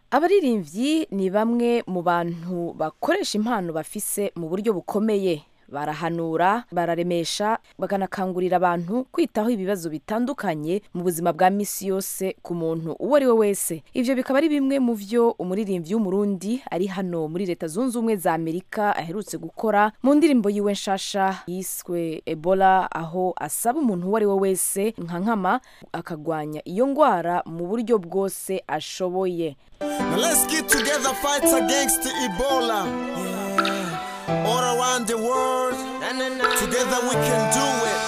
abaririmbyi ni bamwe mu bantu bakoresha impano bafise mu buryo bukomeye barahanura bararemesha bakanakangurira abantu kwitaho ibibazo bitandukanye mu buzima bwa misi yose ku muntu uwo ari we wese ivyo bikaba ari bimwe mu vyo umuririmbyi w'umurundi ari hano muri leta zunze ubumwe za amerika aherutse gukora mu ndirimbo yiwe nshasha yiswe ebola aho asaba umuntu uwo ari we wese nka nkama akagwanya iyo ngwara mu buryo bwose ashoboye Now let's get together, fight against the Ebola. Yeah. All around the world, together we can do it.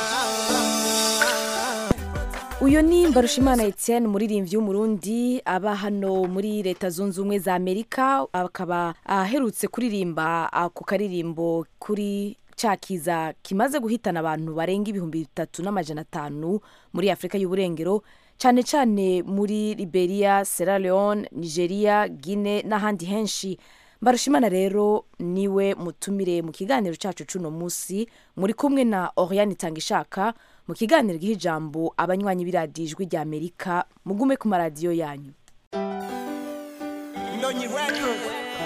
uyu ni mbarushimana etienne umuririmbyi w'umurundi aba hano muri leta zunze ubumwe za amerika akaba aherutse kuririmba ako karirimbo kuri ca kiza kimaze guhitana abantu barenga ibihumbi bitatu n'amajana atanu muri afurika y'uburengero cyane cyane muri liberia sierra leone nigeria guine n'ahandi henshi mbarushimana rero niwe mutumire mu kiganiro cyacu cuno munsi muri kumwe na oriane itangishaka mu kiganiro giha ijambo abanywanyi b'iradiyo ijwi rya amerika mugume ku maradiyo yanyu Ndonyi record.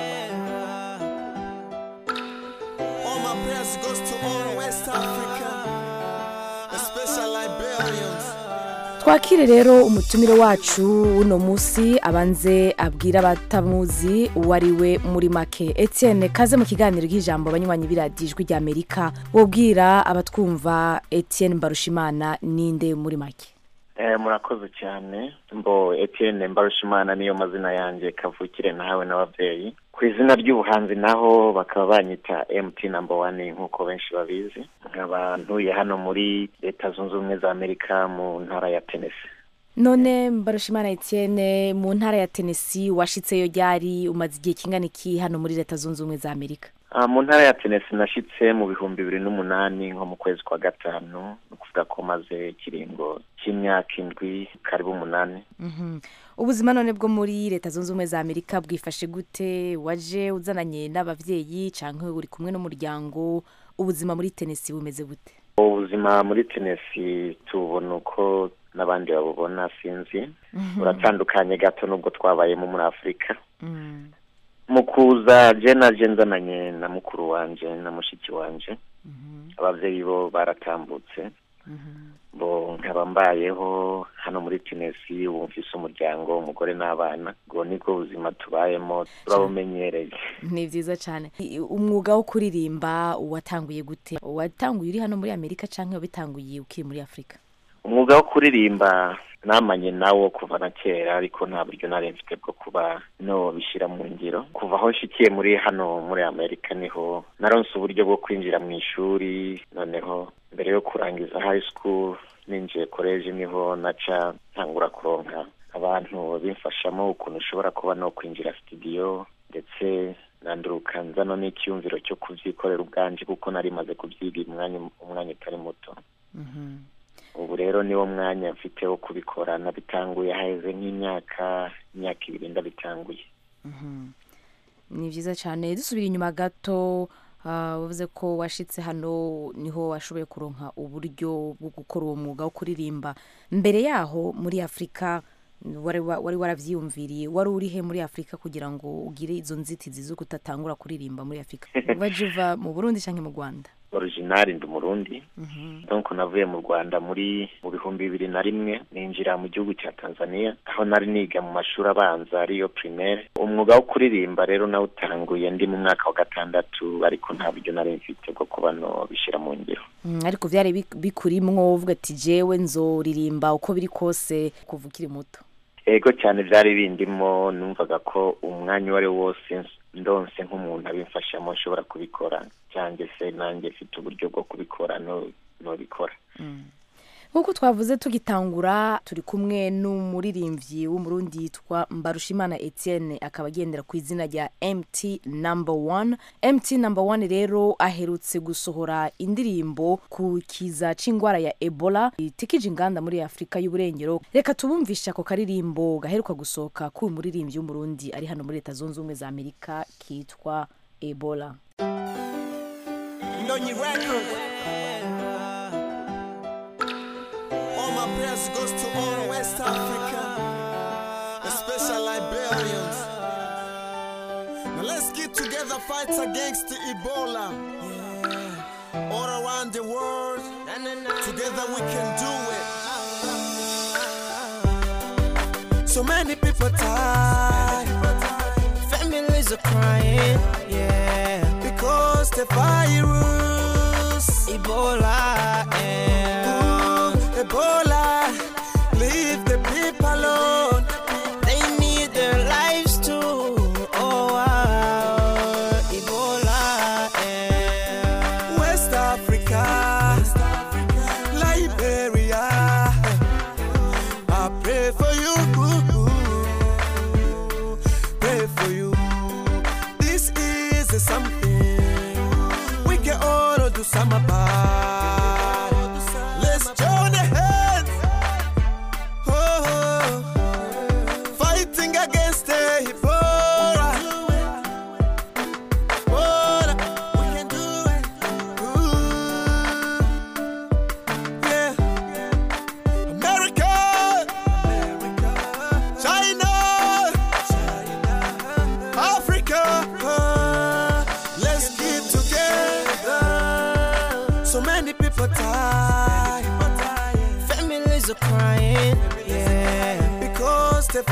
All my prayers goes to all West Africa, especially Liberians. twakire rero umutumire wacu uno munsi abanze abwira abatamuzi uwo ari we muri make etienne kaze mu kiganiro cy'ijambo abanywanyi b'iradiyo ijwi rya amerika wobwira abatwumva etienne mbarushimana ninde muri make Eh, murakoze cyane mbo etienne mbarushimana niyo mazina yanjye kavukire nahawe n'ababyeyi ku izina ry'ubuhanzi naho bakaba banyita mt number one nk'uko benshi babizi nkaba ntuye hano muri leta zunze ubumwe za amerika mu ntara ya tennessee none mbarushimana etienne mu ntara ya tennessee washitseyo ryari umaze igihe kingana iki hano muri leta zunze ubumwe za amerika Ah, mu ntara ya tennessee nashitse mu bihumbi bibiri n'umunani nko mu kwezi kwa gatanu ni ukuvuga ko maze ikiringo cy'imyaka indwi karibu umunani Mhm. ubuzima none bwo muri leta zunze ubumwe za amerika bwifashe gute waje uzananye n'abavyeyi canke uri kumwe n'umuryango ubuzima muri tennessee bumeze gute ubuzima muri tennessee tubona uko n'abandi babubona sinzi buratandukanye gato n'ubwo twabayemo muri afurika Mm. mu kuza je naje nzananye na mukuru wanje na mushiki wanje abavyeyi bo baratambutse bo nkaba mbayeho hano muri tennessee ubu mfise umuryango umugore n'abana ubwo nibwo buzima tubayemo turabumenyereye ni vyiza cane I- umwuga wo kuririmba watanguye gute watanguye uri hano muri amerika canke wabitanguye ukiri muri afurika umwuga wo kuririmba namanye nawo kuva na kera ariko nta buryo nari mfite bwo kuba no bishyira mu ngiro kuva aho nshikiye muri hano muri amerika niho naronse uburyo bwo kwinjira mu ishuri noneho mbere yo kurangiza high school ninjiye college niho naca ntangura kuronka abantu bimfashamo ukuntu ushobora kuba no kwinjira studio ndetse nanduruka nzano n'icyumviro cyo kubyikorera ubwanje kuko nari maze kubyiga umwanya umwanya utari muto ubu rero niwo mwanya mfite wo kubikora nabitanguye haheze nk'imyaka imyaka ibiri ndabitanguye ni vyiza cane dusubira inyuma gato ah, wavuze ko washitse hano niho washoboye kuronka uburyo bwo gukora uwo mwuga wo kuririmba mbere yaho muri afurika wari wa- wari waravyiyumviriye wari urihe muri afurika kugira ngo ugire izo nzitizi zo kutatangura kuririmba muri afurika waje uva mu burundi canke mu rwanda originari ndi umurundi donc navuye mu rwanda muri mu bihumbi bibiri na rimwe ninjira mu gihugu cya tanzania aho nari niga mu mashuri abanza ariyo primaire umwuga wo kuririmba rero nawutanguye ndi mu mwaka wa gatandatu ariko nta buryo nari mfite bwo kuba no bishyira mu ngiro Mm, ariko vyari bik- bikurimwo uvuga ati jewe nzoririmba uko biri kose kuva ukiri muto ego cyane byari bindimo numvaga ko umwanya uwo ari wo wose ndonse nk'umuntu abimfashamo nshobora kubikora cyangwa se nanjye mfite uburyo bwo kubikora no nobikora nk'uko twavuze tugitangura turi kumwe n'umuririmbyi w'umurundi yitwa mbarushimana etienne akaba agendera ku izina rya mt number one mt number one rero aherutse gusohora indirimbo ku kiza c'ingwara ya ebola itikije inganda muri afurika y'uburengero reka tubumvishe ako karirimbo gaheruka gusohoka k'uyu muririmbyi w'umurundi ari hano muri leta zunze ubumwe za amerika kitwa ebola Ndonyi record. All my prayers goes to all West Africa, especially Liberians. together fights against Ebola. Yeah. All around the world, together we can do it. So many people die. Families are crying, yeah. Because the virus, Ebola, yeah. Ooh, Ebola, leave the people alone. They need their lives too. Oh, wow. Ebola, yeah. West Africa, Liberia. I pray for you. Pray for you. This is something we can all do some about. Let's join hands. Oh, fighting against the Ebola. Ebola, we can do it. Ooh, yeah. America, China, Africa. Let's get together. So many people die. Families are crying. Yeah. Because the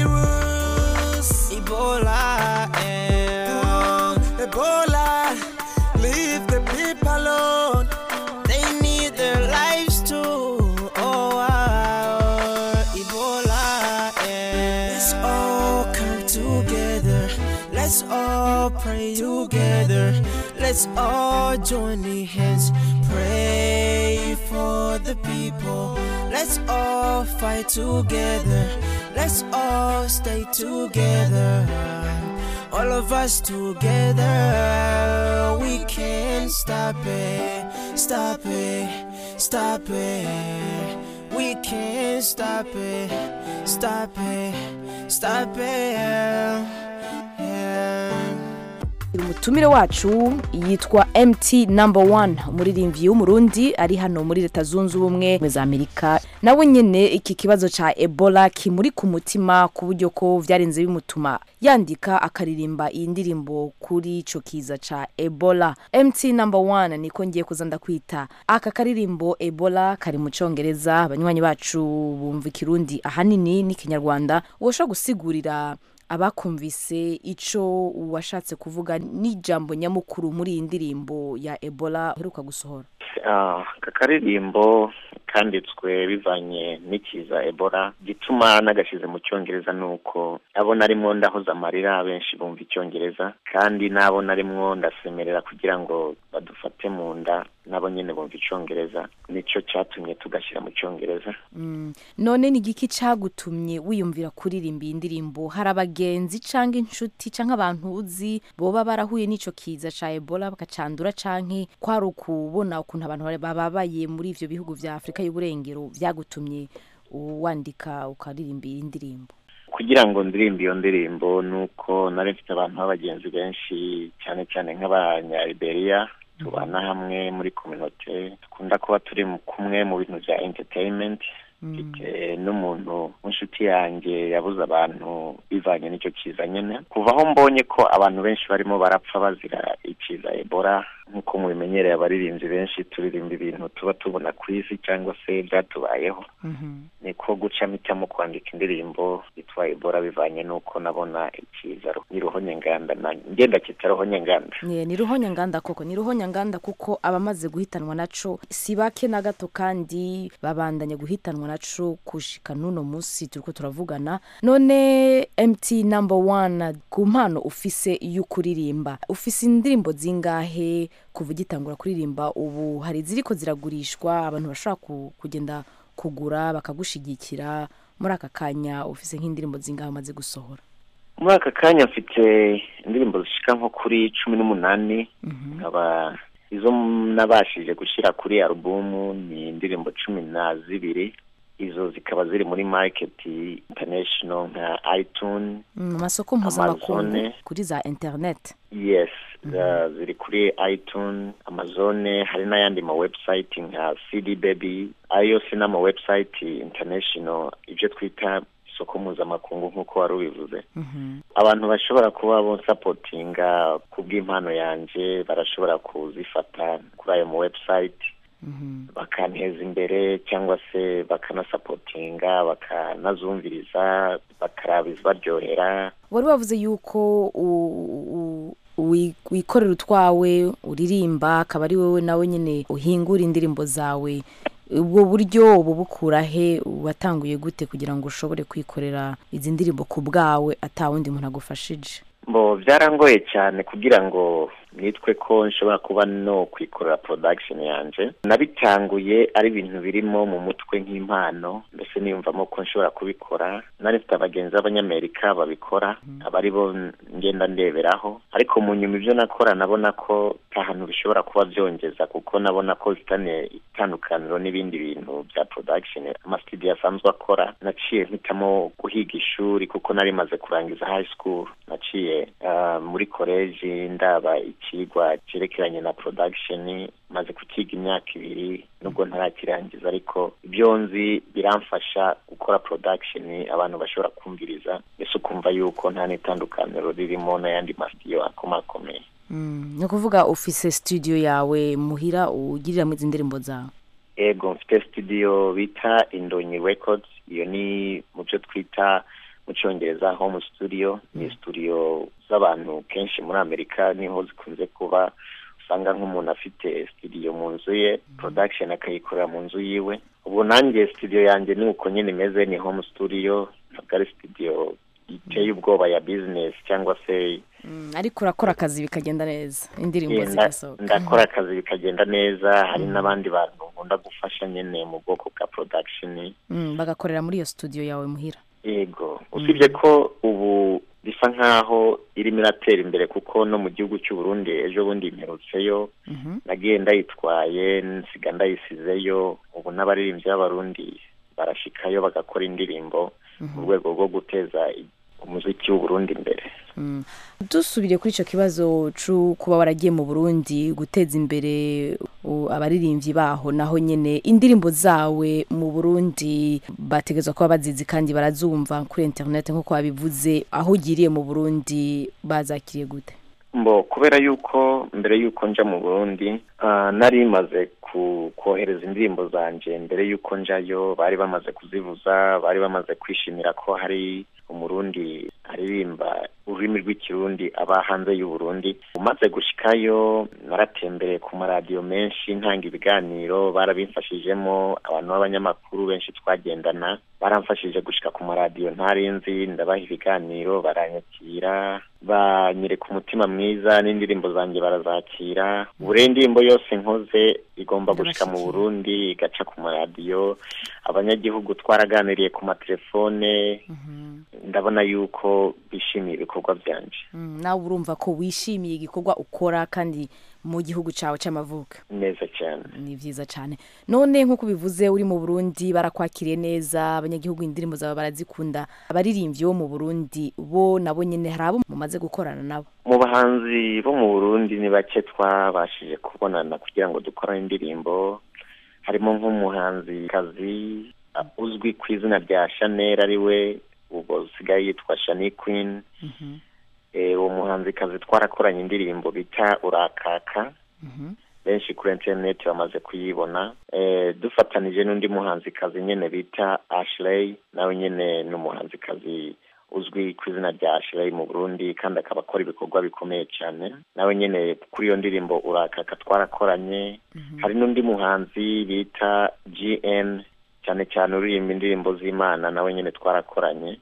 virus, Ebola, yeah. Ebola, leave the people alone. They need their lives too. Oh, wow. Ebola, yeah. Let's all come together. Let's all pray together. Let's all join the hands. Pray for the people. Let's all fight together. Let's all stay together. All of us together, we can stop it, stop it, stop it. We can stop it, stop it, stop it. Yeah. umutumire wacu yitwa mt number one umuririmbyi w'umurundi ari hano muri leta zunze ubumwe za amerika nawe nyine iki kibazo cya ebola kimuri ku mutima ku buryo ko byarenze bimutuma yandika akaririmba iyi ndirimbo kuri icyo kiza cya ebola mt number one niko ngiye kuza ndakwita aka karirimbo ebola kari mu cyongereza abanywanyi bacu bumva ikirundi ahanini n'ikinyarwanda ushobora gusigurira abakumvise icyo washatse kuvuga n'ijambo nyamukuru muri iyi ndirimbo ya ebola uheruka gusohora Ah, aka karirimbo kanditswe bivanye n'ikiza ebola gituma nagashyize mu cyongereza ni uko abo narimwo ndahoza amarira benshi bumva icyongereza kandi n'abo narimwo ndasemerera kugira ngo badufate mu nda nabo nyine bumva icyongereza nicyo cyatumye tugashyira mu cyongereza Mm. none ni igiki cyagutumye wiyumvira kuririmba iyi ndirimbo hari abagenzi cyangwa inshuti cyangwa abantu uzi boba barahuye n'icyo kiza cya ebola bakacandura cyangwa kwari ukubona ukuntu abantu bari- bababaye muri ibyo bihugu bya afurika y'uburengero byagutumye wandika ukaririmba iyi ndirimbo kugira ngo ndirimbe iyo ndirimbo ni uko nari mfite abantu b'abagenzi benshi cyane cyane nk'abanyaliberiya tubana hamwe muri kominote dukunda kuba turi mu- kumwe mu bintu bya entertainment mfite n'umuntu w'inshuti yanjye yabuze abantu bivanye n'icyo kiza nyine kuva aho mbonye ko abantu benshi barimo barapfa bazira ikiza ebola nk'uko mubimenyereye abaririmbyi benshi turirimba ibintu tuba tubona ku isi cyangwa se byatubayeho niko guca mpitamo kwandika indirimbo yitwa ebola bivanye n'uko nabona ikiza ni ruhonyanganda na ngenda kita ruhonyanganda Nye, ni ruhonyanganda koko ni ruhonyanganda kuko abamaze guhitanwa naco si bake na gato kandi babandanya guhitanwa naco kushika n'uno munsi turiko turavugana none mt number one ku mpano ufise y'ukuririmba ufise indirimbo zingahe kuva ugitangura kuririmba ubu hari iziriko ziragurishwa abantu bashobora ku- kugenda kugura bakagushigikira muri aka kanya ufise nk'indirimbo zingahe umaze gusohora muri aka kanya mfite indirimbo zishika nko kuri cumi n'umunani nkaba izo nabashije gushyira kuri alubumu ni indirimbo cumi na zibiri izo zikaba ziri muri market international nka itune Mm, mu masoko mpuzamakungu Amazone. kuri za internet yes uh, ziri kuri itune amazone hari n'ayandi ma website nka cd baby ayo yose ni ama website international ibyo twita isoko mpuzamakungu nk'uko wari ubivuze abantu bashobora kuba bonsapotinga ku bw'impano yanjye barashobora kuzifata kuri ayo mu website bakanteza imbere cyangwa se bakanasapotinga bakanazumviriza bakaraba izibaryohera wari wavuze yuko u- u- wi- wikorera utwawe uririmba akaba ari wowe nawe nyine uhingura indirimbo zawe ubwo buryo ubu bukura he watanguye gute kugira ngo ushobore kwikorera izi ndirimbo ku bwawe atawundi muntu agufashije bo byarangoye cyane kugira ngo nitwe ko nshobora kuba no kwikorera production yanje nabitanguye ari ibintu birimo mu mutwe nk'impano mbese niyumvamo ko nshobora kubikora nari mfite abagenzi b'abanyamerika babikora aba ari bo ngenda ndeberaho ariko mu nyuma ibyo nakora nabona ko nta hantu bishobora kuba byongeza kuko nabona ko bifitanye itandukaniro n'ibindi bintu bya production amasitudiyo asanzwe akora naciye mpitamo guhiga ishuri kuko nari maze kurangiza high school naciye ah, muri koleji ndaba ikigwa cyerekeranye na production maze kukiga imyaka ibiri nubwo ntarakirangiza ariko ibyo nzi biramfasha gukora production abantu bashobora kumviriza mbese ukumva yuko nta n'itandukaniro ririmo n'ayandi masitidiyo akomakomeye Mm, ni ukuvuga ufise studio yawe muhira ugiriramo izi ndirimbo zawe ego mfite studio bita indonyi records iyo ni mu byo twita mu cyongereza home studio ni studio z'abantu kenshi muri amerika niho zikunze kuba usanga nk'umuntu afite studio mu nzu ye production akayikorera mu nzu yiwe ubu nanjye studio yanjye ni uko nyine imeze ni home studio ntabwo ari studio iteye ubwoba ya business cyangwa se Mm, ariko urakora akazi bikagenda neza indirimbo Yeah, nda- zigasohoka ndakora akazi bikagenda neza hari n'abandi bantu nkunda gufasha nyine mu bwoko bwa production Mm, bagakorera muri iyo studio yawe muhira yego usibye ko ubu bisa nkaho irimo iratera imbere kuko no mu gihugu cy'u Burundi ejo bundi mperutseyo Mhm. nagiye ndayitwaye nsiga ndayisizeyo ubu n'abaririmbyi b'abarundi barashikayo bagakora indirimbo mu rwego rwo guteza i- umuziki w'u Burundi imbere Mm. dusubire kuri icyo kibazo cyo kuba waragiye mu burundi guteza imbere u- abaririmbyi baho naho nyine indirimbo zawe mu burundi bategerezwa kuba bazizi kandi barazumva kuri interineti nk'uko wabivuze aho ugiriye mu burundi bazakiriye gute mbo kubera yuko mbere yuko nja mu burundi ah, nari maze ku kohereza indirimbo zanje mbere yuko njayo bari bamaze kuzivuza bari bamaze kwishimira ko hari umurundi aririmba ururimi rw'ikirundi aba hanze y'uburundi umaze gushikayo naratembereye ku maradiyo menshi ntanga ibiganiro barabimfashijemo abantu b'abanyamakuru benshi twagendana baramfashije gushika ku maradiyo ntarinzi ndabaha ibiganiro baranyakira banyereka umutima mwiza n'indirimbo zanjye barazakira buri indirimbo yose nkoze igomba gushika mu Ndabashyigikiye. burundi igaca ku maradiyo abanyagihugu twaraganiriye ku matelefone ndabona yuko bishimiye ibikorwa byanje Mm, nawe urumva ko wishimiye igikorwa ukora kandi mu gihugu cyawe cy'amavuko neza cyane ni byiza cyane none nk'uko bivuze uri mu burundi barakwakiriye neza abanyagihugu indirimbo zawe barazikunda abaririmbyi bo mu burundi bo nabo nyine hari abo mumaze gukorana nabo mu bahanzi bo mu burundi ni bake twabashije kubonana kugira ngo dukorane indirimbo harimo nk'umuhanzi kazi uh, uzwi ku izina rya chanel ari we ubwo usigaye yitwa shani queen Eh, uwo muhanzikazi twarakoranye indirimbo bita urakaka benshi kuri interineti bamaze kuyibona Eh, dufatanije n'undi muhanzikazi nyine bita ashley nawe nyine ni umuhanzikazi uzwi ku izina rya ashley mu burundi kandi akaba akora ibikorwa bikomeye cyane nawe nyine kuri iyo ndirimbo urakaka twarakoranye hari n'undi muhanzi bita gn cyane cyane uririmba indirimbo z'imana nawe nyine twarakoranye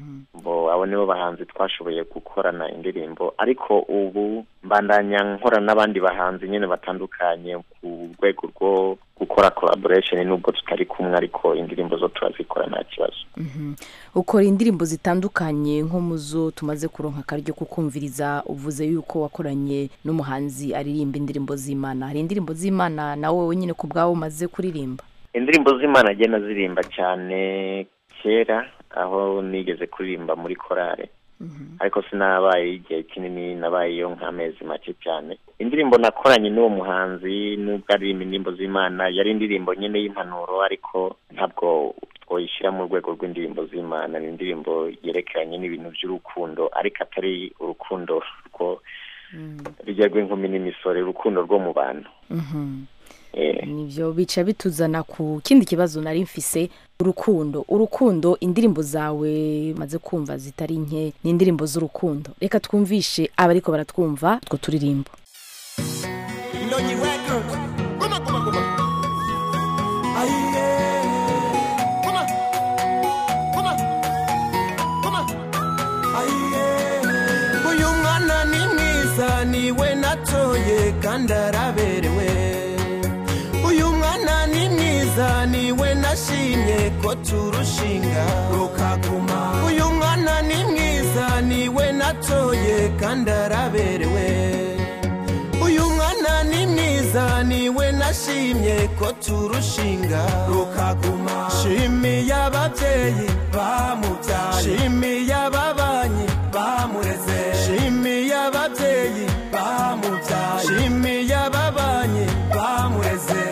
bo abo nibo bahanzi twashoboye gukorana indirimbo ariko ubu mbandanya nkora n'abandi bahanzi nyine batandukanye ku rwego rwo gukora collaboration nubwo tutari kumwe ariko indirimbo zo turazikora nta kibazo ukora indirimbo zitandukanye nko mu zo tumaze kuronka akaryo kukumviriza uvuze yuko wakoranye n'umuhanzi aririmba indirimbo z'imana hari indirimbo z'imana nawe wenyine ku bwawe umaze kuririmba indirimbo z'imana agenda zirimba cyane kera aho nigeze kuririmba muri korale ariko sinabaye igihe kinini nabayeyo nk'amezi make cyane indirimbo nakoranye n'uwo muhanzi nubwo aririmba indirimbo z'imana yari indirimbo nyine y'impanuro ariko ntabwo twoyishyira mu rwego rw'indirimbo z'imana ni indirimbo yerekeranye n'ibintu by'urukundo ariko atari urukundo rwo rujya rw'inkumi n'imisore urukundo rwo mu bantu Eh, nibyo bica bituzana ku kindi kibazo nari mfise urukundo urukundo indirimbo zawe maze kumva zitari nke ni indirimbo z'urukundo reka twumvishe abariko baratwumva utwo turirimbo Ndonyi record. Guma guma guma. Aye. Guma. Guma. Guma. Aye. Uyu mwana ni mwiza niwe natoye kandi araberewe. Uyu mwana ni mwiza niwe nashimye ko turushinga rukaguma. Uyu mwana ni mwiza niwe natoye kandi araberewe. uyu mwana ni mwiza niwe nashimye ko turushinga rukaguma shimiye ababyeyi bamubyaye shimiye ababanyi bamureze shimiye ababyeyi bamubyaye shimiye ababanyi bamureze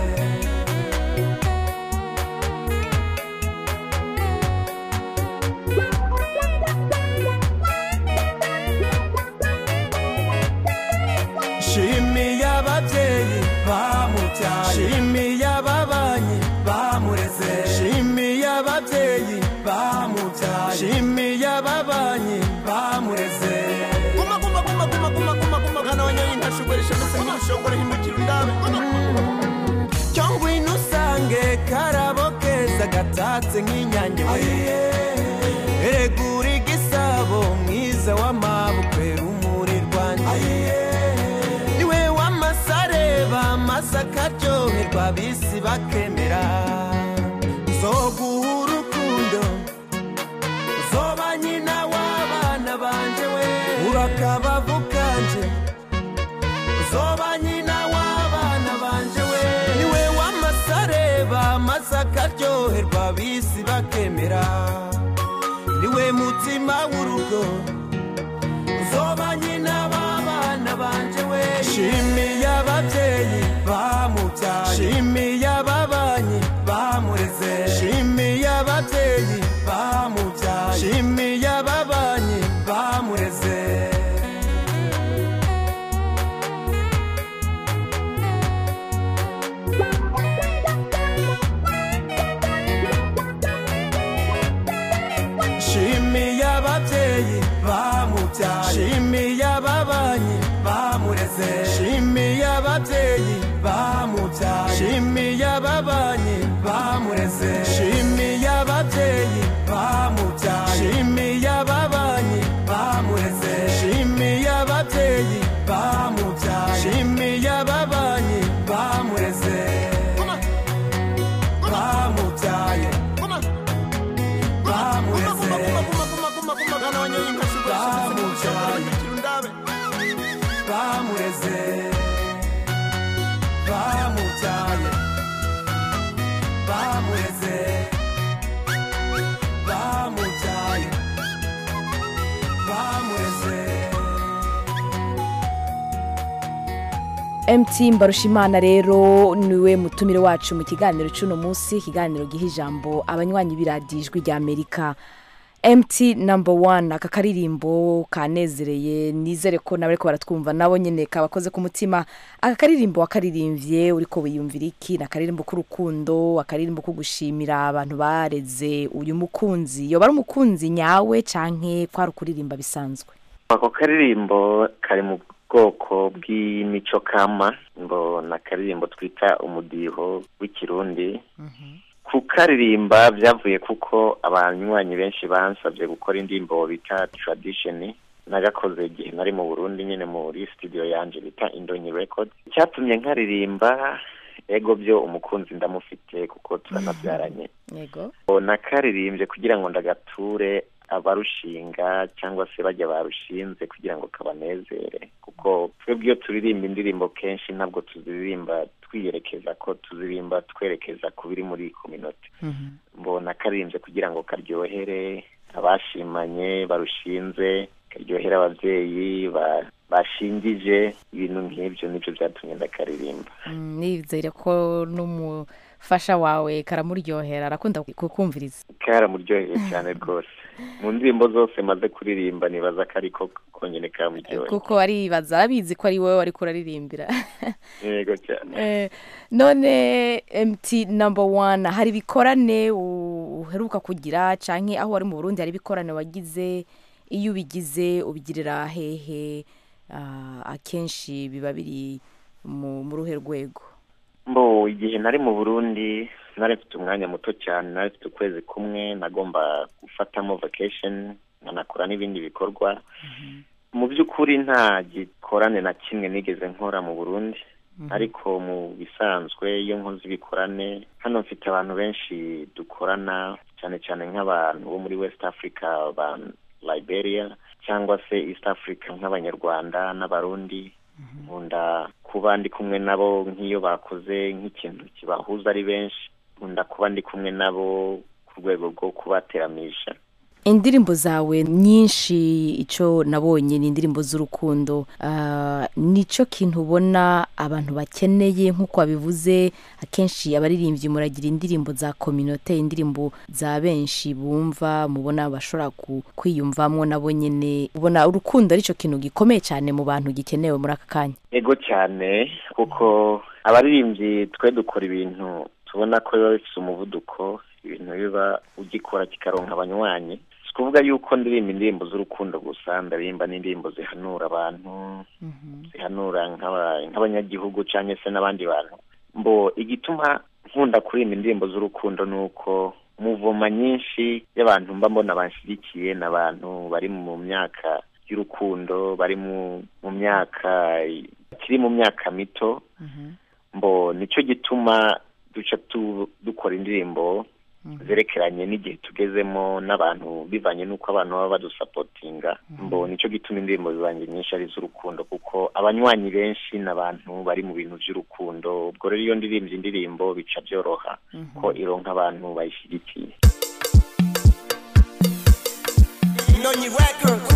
shimiye ababyeyi bamubyaye shimiye ababanyi bamureze shimiye ababyeyi bamubyaye shimiye ababanyi bamureze guma guma guma guma guma guma guma mwana wanyoye intashogoresha ndetse n'umushogoro himukira undabe cyangwa ino usange karabo keza gatatse nk'inyange we eregura igisabo mwiza w'amabukwe rumuri rwanjye niwe w'amasare bamasa akaryoherwa bisi bakemera zoguha urukundo zoba nyina w'abana banje we urakabavu kanje zoba nyina w'abana banje we niwe w'amasare bamasa akaryoherwa bisi bakemera niwe mutima w'urugo zoba nyina w'abana banje we shimiye ababyeyi bamubyaye shimiye ababanyi bamureze shimiye ababyeyi bamubyaye shimiye ababanyi bamureze shimiye ababyeyi bamubyaye shimiye ababanyi bamureze shimiye ababyeyi bamubyaye shimiye ababanyi bamureze shimiye ababyeyi bamubyaye shimiye ababanyi bamureze shimiye ababyeyi bamubyaye shimiye ababanyi bamureze bamubyaye bamureze bamureze bamubyaye bamureze bamubyaye bamureze mt mbarushimana rero niwe mutumire wacu mu kiganiro cy'uno munsi ikiganiro giha ijambo abanywanyi b'iradijwi rya amerika mt number one aka karirimbo kanezereye nizere ko nawe ariko baratwumva nabo nyine kabakoze ku mutima aka karirimbo wakaririmbye uriko wiyumvira iki ni akaririmbo k'urukundo akaririmbo ko gushimira abantu bareze uyu mukunzi yoba ari umukunzi nyawe canke kwari ukuririmba bisanzwe ako karirimbo kari mu bwoko bw'imico kama ngo ni akaririmbo twita umudiho w'ikirundi kukaririmba byavuye kuko abanywanyi benshi bansabye gukora indirimbo bita tradition nagakoze igihe nari mu burundi nyine muri studio yanje bita indonyi record icyatumye nkaririmba ego byo umukunzi ndamufite kuko turanabyaranye yego nakaririmbye kugira ngo ndagature abarushinga cyangwa se bajya barushinze kugira ngo kabanezere kuko twebwe iyo turirimba indirimbo kenshi ntabwo tuziririmba twiyerekeza ko tuziririmba twerekeza ku biri muri kominoti mbona karirimbye kugira ngo karyohere abashimanye barushinze karyohere ababyeyi ba- bashingije ibintu nk'ibyo nibyo byatumye ndakaririmba nizere ko fasha wawe karamuryohera arakunda kukumviriza karamuryoheye cyane rwose mu ndirimbo zose maze kuririmba nibaza ko ariko konyine kamuryoheye kuko aribaza arabizi ko ari wowe wari kuraririmbira yego cyane Eh, none mt number one hari ibikorane u- uheruka kugira canke aho wari mu burundi hari ibikorane wagize iyo ubigize ubigirira hehe Ah, akenshi biba biri mu mu ruhe rwego mbo igihe nari mu burundi nari mfite umwanya muto cyane nari mfite ukwezi kumwe nagomba gufatamo vacation nkanakora n'ibindi bikorwa mu by'ukuri nta gikorane na kimwe nigeze nkora mu burundi ariko mu bisanzwe iyo nkoze ibikorane hano mfite abantu benshi dukorana cyane cyane nk'abantu bo muri west africa ba liberia cyangwa se east africa nk'abanyarwanda n'abarundi nkunda kuba ndi kumwe nabo nk'iyo bakoze nk'ikintu kibahuza ari benshi nkunda kuba ndi kumwe nabo ku rwego rwo kubateramisha indirimbo zawe nyinshi icyo nabonye ni indirimbo z'urukundo Ah, nicyo kintu ubona abantu bakeneye nk'uko wabivuze akenshi abaririmbyi muragira indirimbo za kominote indirimbo za benshi bumva mubona bashobora ku- kwiyumvamo nabo nyine ubona urukundo aricyo kintu gikomeye cyane mu bantu gikenewe muri aka kanya ego cyane kuko abaririmbyi twe dukora ibintu tubona ko biba bifite umuvuduko ibintu biba ugikora kikaronka abanywanyi si ukuvuga yuko ndirimba indirimbo z'urukundo gusa ndaririmba n'indirimbo zihanura abantu zihanura nk'aba- nk'abanyagihugu cyangwa se n'abandi bantu mbo igituma nkunda kuririmba indirimbo z'urukundo ni uko muvoma nyinshi y'abantu mba mbona banshyigikiye ni abantu bari mu myaka y'urukundo bari mu mu myaka kiri mu myaka mito mbo nicyo gituma duca tu- dukora indirimbo zerekeranye n'igihe tugezemo n'abantu bivanye n'uko abantu baba badusapotinga mbo nicyo gituma indirimbo zanjye nyinshi ari iz'urukundo kuko abanywanyi benshi ni abantu bari mu bintu by'urukundo ubwo rero iyo ndirimbye indirimbo bica byoroha ko ironka abantu bayishyigikiye Nonyi Records.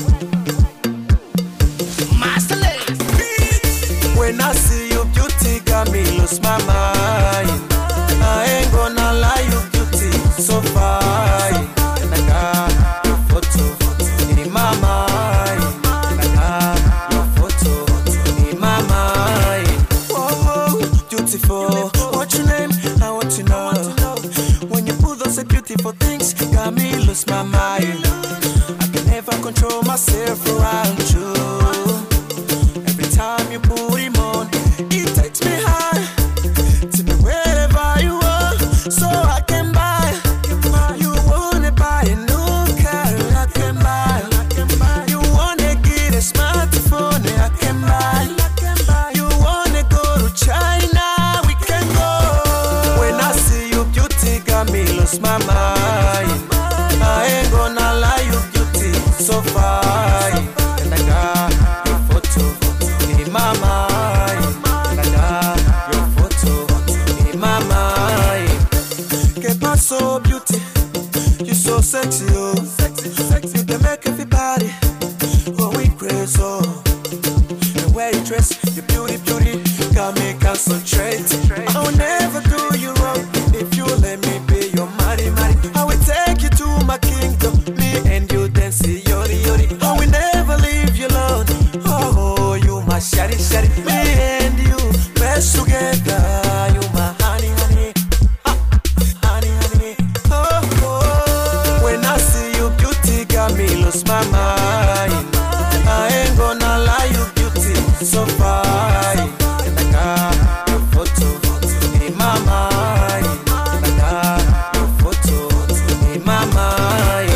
Master When I see you, beauty got me lose my mind. I ain't gonna lie, you beauty so fine. And I got your photo in my mind. And I got your photo in my mind. Whoa, beautiful. What's your name? I want to know. When you pull those beautiful things, got me lose my mind. I can never control myself around you. Every time you put him on, it takes me high. Take me wherever you are, so I can buy. You wanna buy a new car, I can buy. You wanna get a smartphone, I can buy. You wanna go to China, we can go. When I see you, beauty got me lose my mind. I ain't gonna lie, you beauty so fine. And I got your photo in my mind. And I got your photo in my mind. Que paso, beauty? You so sexy, oh. You can make everybody go we crazy, oh. The way you dress, your beauty, beauty, got me concentrate. I will never do you wrong if you let me be your money, money. I will take you to my kingdom, me and you dancing, yori, yori. I will never leave you alone. Oh, you my shawty, shawty. Me and you, best together. You my honey, honey. Ah, honey, honey. Oh, oh. When I see you, beauty got me lose my mind. I ain't gonna lie, you beauty so fine. And I got your photo in my mind. And I got your photo in my mind.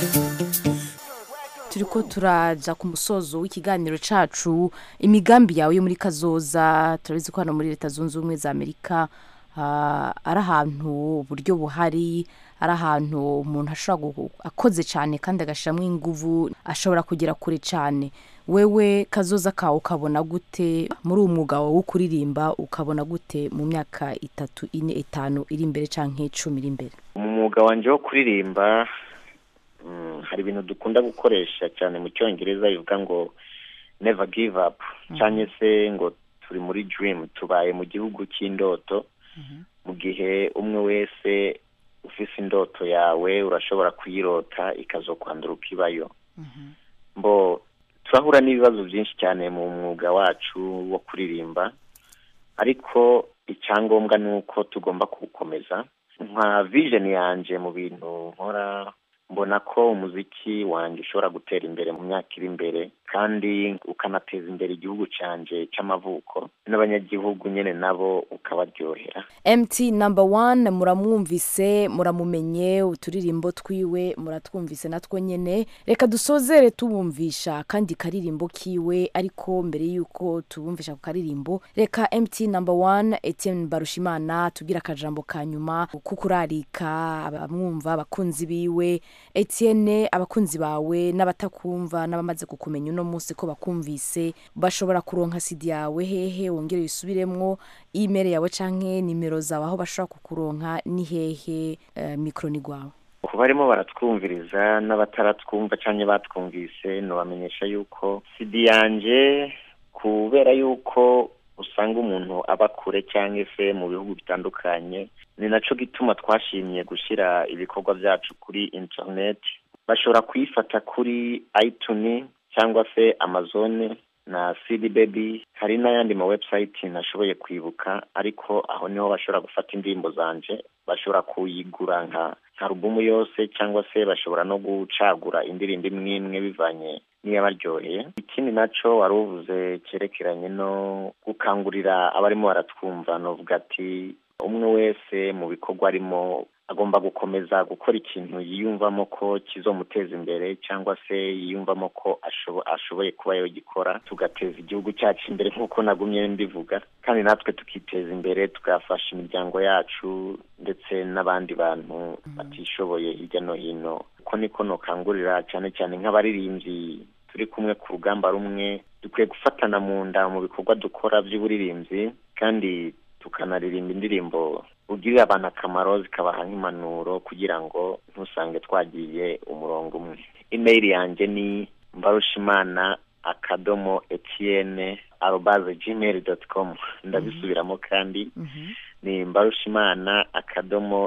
turi ko turaja ku musozo w'ikiganiro cacu imigambi yawe yo muri kazoza turabizi ko hano muri leta zunze ubumwe za amerika ah, ari ahantu uburyo buhari ari ahantu umuntu ashobora gu- akoze cyane kandi agashyiramo inguvu ashobora kugera kure cyane wewe kazoza kawe ukabona gute muri uwo mwuga wawe wo kuririmba ukabona gute mu myaka itatu ine itanu iri imbere cyangwa icumi iri imbere mu mwuga wanjye wo kuririmba mm, hari ibintu dukunda gukoresha cyane mu cyongereza bivuga ngo never give up cyangwa se ngo turi muri dream tubaye mu gihugu cy'indoto mu gihe umwe wese ufise indoto yawe urashobora kuyirota ikazokwandura ukibayo mbo turahura n'ibibazo byinshi cyane mu mwuga wacu wo kuririmba ariko icyangombwa ni uko tugomba kuwukomeza nka vision yanje mu bintu nkora mbona ko umuziki wanjye ushobora gutera imbere mu myaka iri imbere kandi ukanateza imbere igihugu cyanjye cy'amavuko n'abanyagihugu nyine nabo ukabaryohera mt number one muramwumvise muramumenye uturirimbo twiwe muratwumvise natwo nyine reka dusozere tubumvisha kandi karirimbo kiwe ariko mbere y'uko tubumvisha ku karirimbo reka mt number one etienne barushimana tubwire akajambo ka nyuma kuko urarika abamwumva abakunzi biwe etienne abakunzi bawe n'abatakumva n'abamaze kukumenya uno munsi ko bakumvise bashobora kuronka sidi yawe hehe wongere wisubiremwo imeri yawe canke nimero zawe aho bashobora kukuronka ni hehe uh, mikro ni gwawe ku barimo baratwumviriza n'abataratwumva cyangwa batwumvise nubamenyesha yuko sidi yanje kubera yuko usanga umuntu aba kure cyangwa se mu bihugu bitandukanye ni nacyo gituma twashimye gushyira ibikorwa byacu kuri interineti bashobora kuyifata kuri ayituni cyangwa se amazone na sidi bebi hari n'ayandi ma webusayiti nashoboye kwibuka ariko aho niho bashobora gufata indirimbo zanje bashobora kuyigura nka nka rubumu yose cyangwa se bashobora no gucagura indirimbo imwe imwe bivanye n'iyabaryoheye ikindi nacyo wari uvuze cyerekeranye no gukangurira abarimo baratwumva novuga ati umwe wese mu bikorwa arimo agomba gukomeza gukora ikintu yiyumvamo ko kizomuteza imbere cyangwa se yiyumvamo ko ashoboye kuba yagikora tugateza igihugu cyacu imbere nk'uko nagumye mbivuga kandi natwe tukiteza imbere tugafasha imiryango yacu ndetse n'abandi bantu batishoboye hirya no hino uko niko nukangurira cyane cyane nk'abaririmbyi turi kumwe ku rugamba rumwe dukwiye gufatana mu nda mu bikorwa dukora by'uburirimbyi kandi tukanaririmba indirimbo ugirira abantu akamaro zikabaha nk'impanuro kugira ngo ntusange twagiye umurongo umwe imeri yanjye ni mbarushimana akadomo etiyene arobaze gmail doti komu ndabisubiramo kandi ni mbarushimana akadomo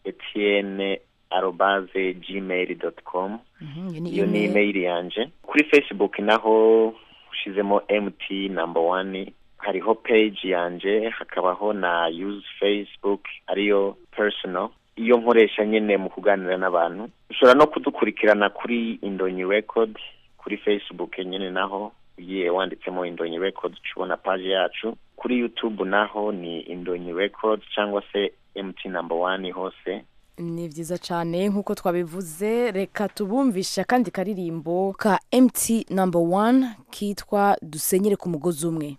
etiyene arobaze gmail doti komu iyo ni imeri yanjye kuri facebook naho ushizemo mt namba wani hariho page yanje hakabaho na use facebook ariyo personal iyo nkoresha nyine mu kuganira n'abantu ushobora no kudukurikirana kuri indonyi record kuri facebook nyine naho ugiye wanditsemo indonyi record ubona page yacu kuri youtube naho ni indonyi record cyangwa se mt number one hose ni byiza cyane nk'uko twabivuze reka tubumvishe akandi karirimbo ka mt number one kitwa dusenyere ku mugozi umwe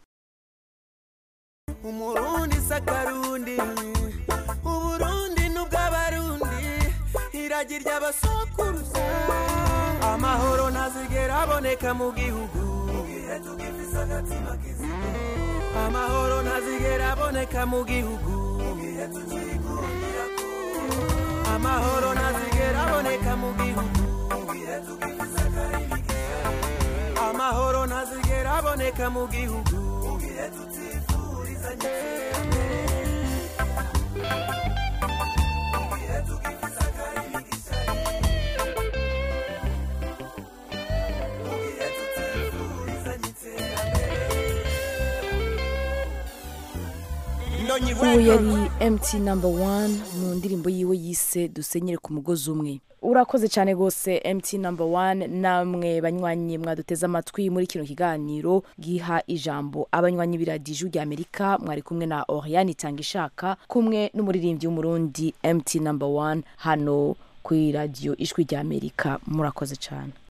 umurundi sakarundi uburundi n'ubw'abarundi iragi ry'abasokuruza amahoro ntazigera aboneka mu gihugu amahoro ntazigera aboneka mu gihugu amahoro ntazigera aboneka mu gihugu amahoro ntazigera aboneka mu gihugu ubu yari mt number one mu ndirimbo yiwe yise dusenyere ku mugozi umwe urakoze cyane rwose mt number one namwe banywanyi mwaduteze amatwi muri kino kiganiro giha ijambo abanywanyi b'iradiju rya amerika mwari kumwe na oriane itanga ishaka kumwe n'umuririmbyi w'umurundi mt number one hano kuri radiyo ijwi rya amerika murakoze cyane